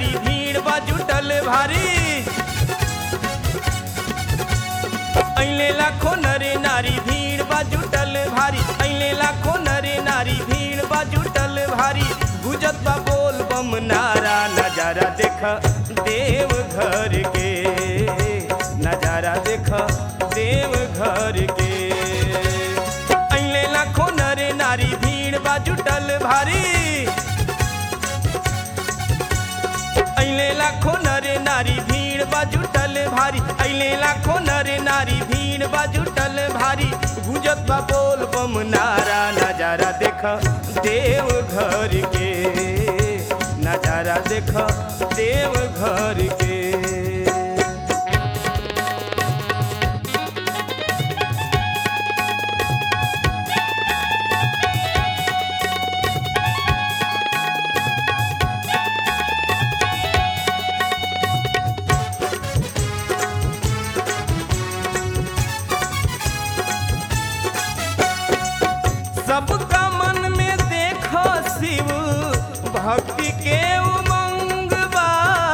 नारी भीड़ बा जुटल भारी अइले लाखो नरे नारी भीड़ बा जुटल भारी अइले लाखो नरे नारी भीड़ बा जुटल भारी गुजत बा बोल बम नारा नजारा देख देव घर के नजारा देख देव घर के अइले लाखो नरे नारी भीड़ बा जुटल भारी अइले लाखो नरे नारी भीड़ बा जुटल भारी अइले लाखो नरे नारी भीड़ बा जुटल भारी गुजत बा बोल बम नारा नजारा देख देव घर के नजारा देख देव घर के सबका मन में देखो शिव भक्ति के उमंग बा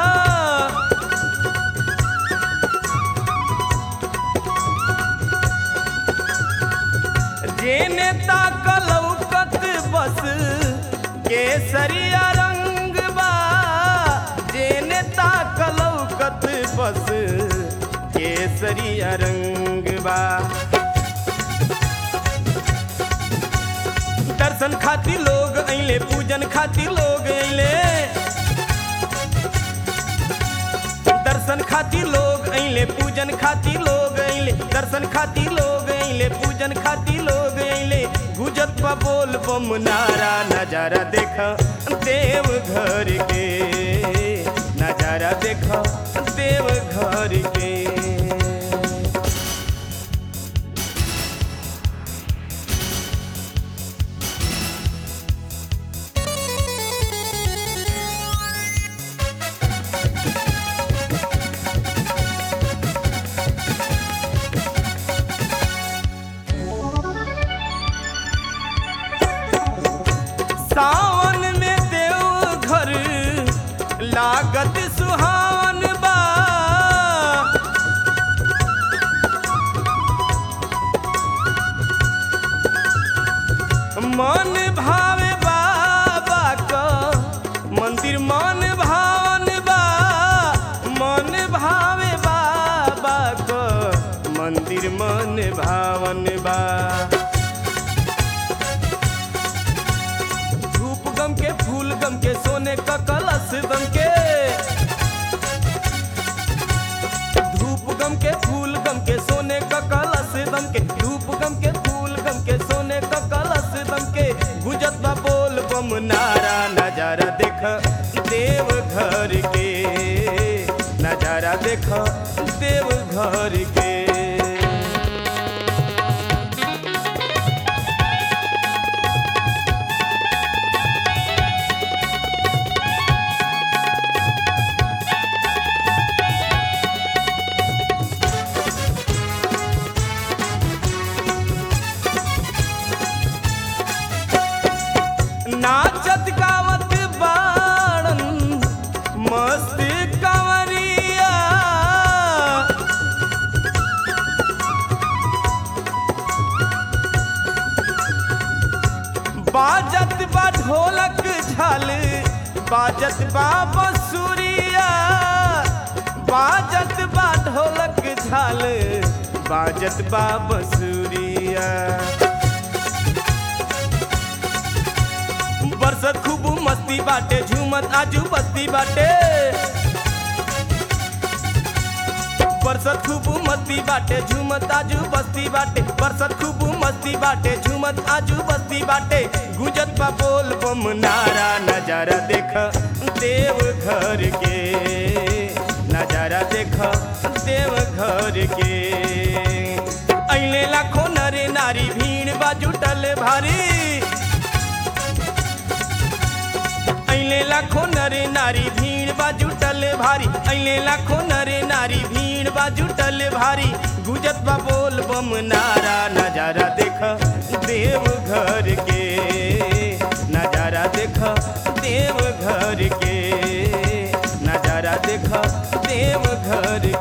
जेने ताकलौकत बस केसरिया रंग बा जेने ताकलौकत बस केसरिया रंग बा दर्शन खातिर लोग अइले पूजन खातिर लोग अइले दर्शन खातिर लोग अइले पूजन खातिर लोग अइले दर्शन खातिर लोग अइले पूजन खातिर लोग अइले गुजत बा बोल बम नारा नजारा देख देव घर के नजारा देख देव घर के सावन में देव घर लागत सुहावन बा मन भावे बाबा का मंदिर मन भावन बा मन भावे बाबा का मंदिर मन भावन बा धूप गम के फूल गम के सोने का कलश दम के धूप गम के फूल गम के सोने का कलश दम के धूप गम के फूल गम के सोने का कलश दम के गुजत बा बोल बम नारा नजारा देख देव घर के नजारा देख देव घर के नाचत गावत बाड़न मस्त कंवरिया बाजत बा ढोलक झाल बाजत बा बंसुरिया बाजत बा ढोलक झाल बाजत बा बंसुरिया बरसत खूब मस्ती बाटे झूमत आजू बस्ती बाटे बरसत खूब मस्ती बाटे झूमत आजू बस्ती बाटे बरसत खूब मस्ती बाटे झूमत आजू बस्ती बाटे गुजत बा बोल बम नारा नजारा देख देव घर के नजारा देख देव घर के अइले लाखों नरे नारी भीड़ बा जुटल भारी अइले लाखो नरे नारी भीड़ बा जुटल भारी अइले लाखो नरे नारी भीड़ बा जुटल भारी गुजत बा बोल बम नारा नजारा देख देव घर के नजारा देख देव घर के देखा देव घर